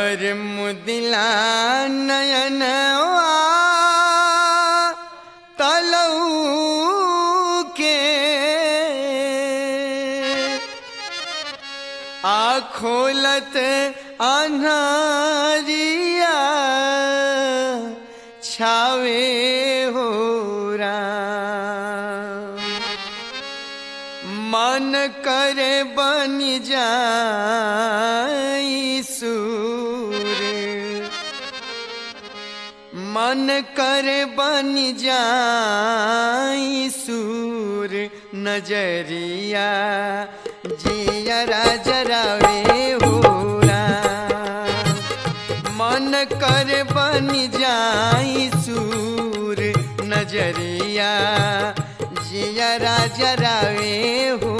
और मुदिला नयनवा तलऊ के आखोलत अन्हारिया छावे हो राम मन करे बन जाई सूर मन करे बन जाई सूर नजरिया जियरा जरावे हो राम। मन कर बन जाई सूर नजरिया जियरा जरावे हो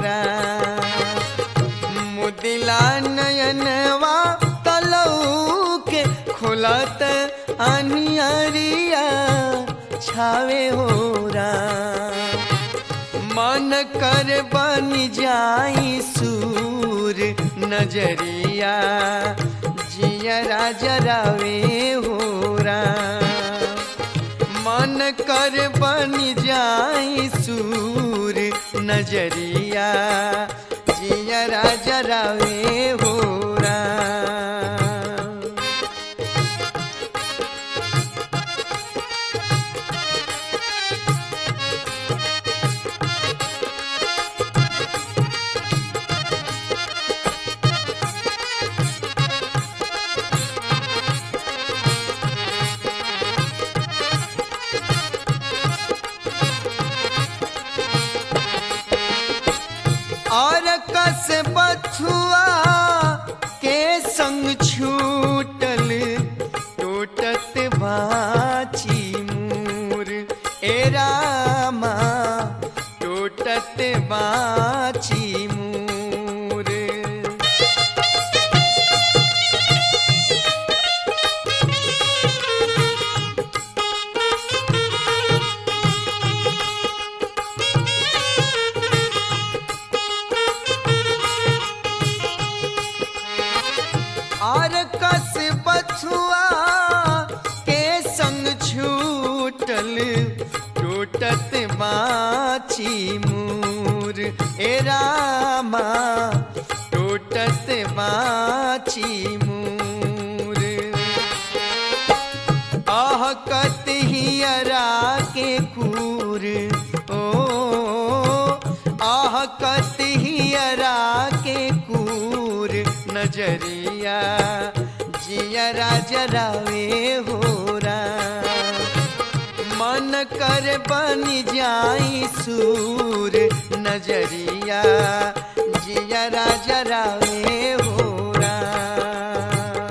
राम। मुदिला नयनवा तलऊ के खुलत अनियरिया छावे हो राम। मन कर बन जाई सूर नजरिया जियरा जरावे हो राम। मन कर बन जाई सूर नजरिया जियरा जरावे हो राम। और कस बथुआ के संग छूटल टूटत बाची मूर ए रामा टूटत बाची मूर और कस बछुआ के संग छूटल टूटत बाची मूर ए रामा टूटत बाची मूर आह कत हियरा के कूर ओ आह कत हियरा के कूर नजरिया जियरा जरावे हो राम। मन कर बन जाई सूर नजरिया जियरा जरावे हो राम।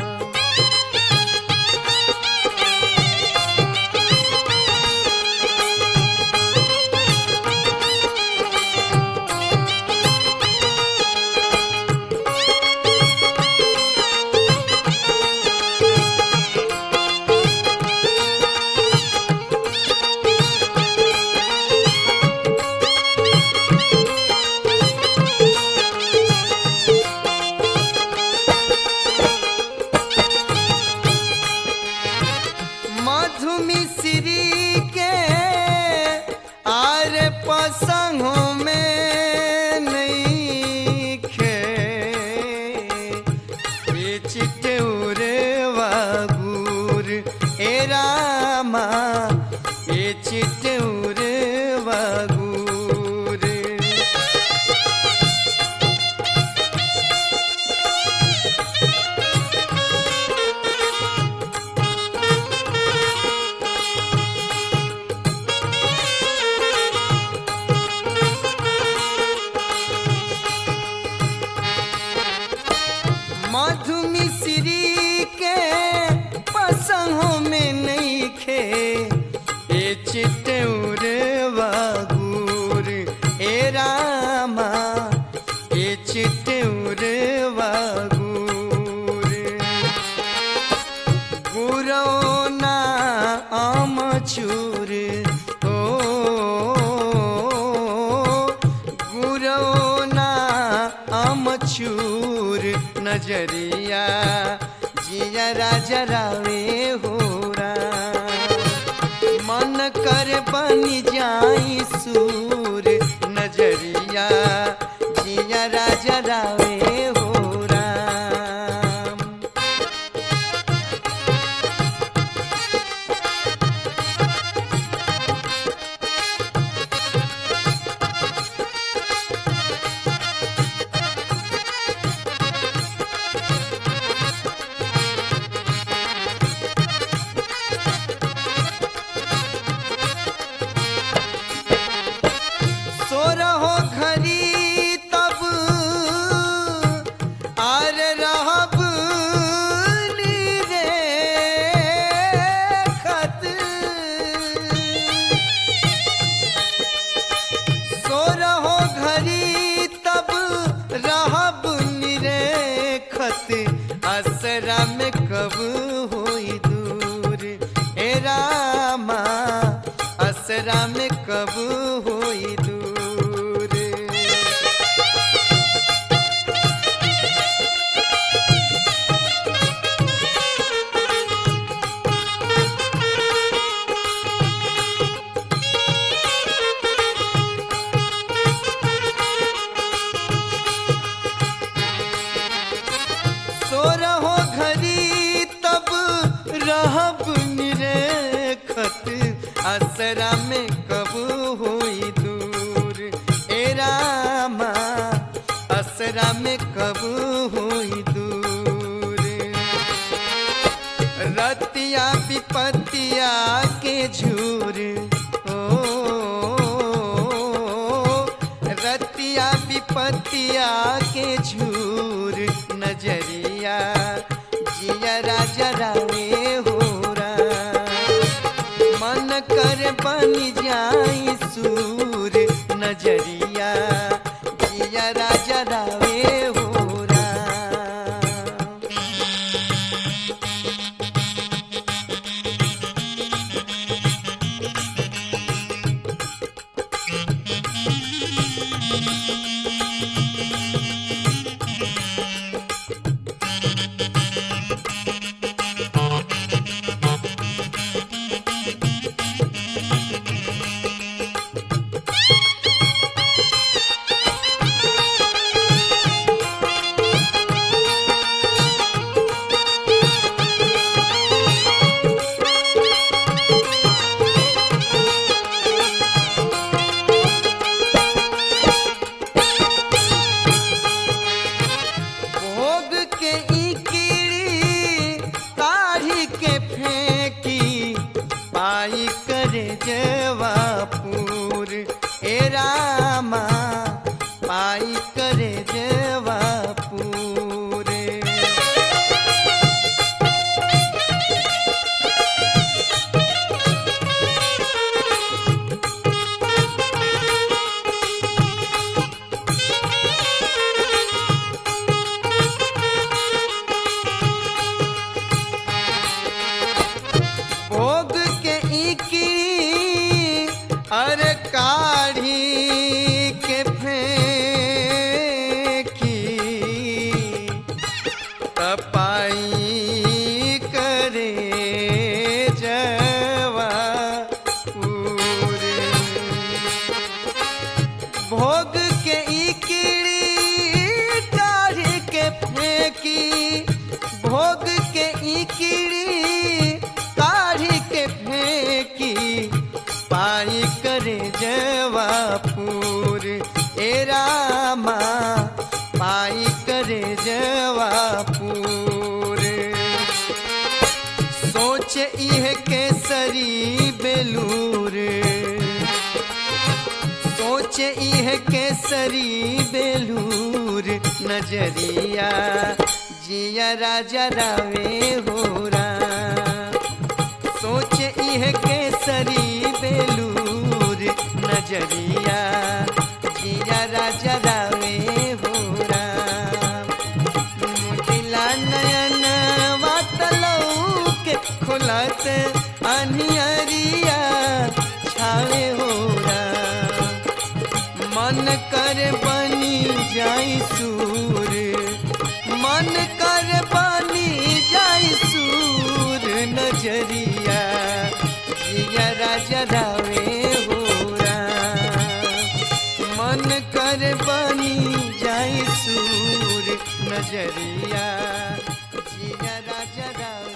मधु मिश्री के आर पसंगों में नहीं खे बेचिटे उरे वागुर ए रामा बेचिटे उरे वागुर मधु मिश्री के पसंगों में नहीं खे ए चिट्टूर वागुर ए रामा ए चिट्टूर वागुर गुरौना आमचूर ओ गुरौना आमचूर नजरिया जिया राजा रावे होरा मन कर बन जाई सूर नजरिया जिया राजा रावे होरा सो रहो घरी तब आर रहब रे खत सो रहो घरी तब रहब निरेखत असरा में कब होई दूर ए रामा असरा में कब होई दूर सो रहो घरी तब रहब निरेखत असरा में कब होई दूर ए रामा असरा में कब होई दूर रतिया विपतिया के झूर ओ रतिया विपतिया के झूर नजरिया जिया राजा रावे होरा मन कर बन जाई सूर नजरिया जिया राजा रावे होरा भोग के ई कीड़ी काढ़ी के फेंकी पाई करे जवापुर ए रामा पाई करे जवापुर भोग के इकी अरे काढ़ी के फेंकी तपाई करे जवा पूरे भोग के ई कीड़ी काढ़ी के फेंकी भोग के ई कीड़ी काढ़ी के फेंकी पाई करे जवापुर ए रामा पाई करे जवापुर सोच इह केसरी बेलूर सोच इह केसरी बेलूर नजरिया जिया राजा रावे होरा सोच इह केसरी बेलूर नजरिया जिया राजा रावे होरा मुदिला नयन वातलऊ के खुलत अनियरिया छावे होरा मन कर बनी जाई सूर मन कर बनी जाई सूर नजरिया जिया राजा रावे होरा मन कर बनी जाई सूर नजरिया जिया राजा रावे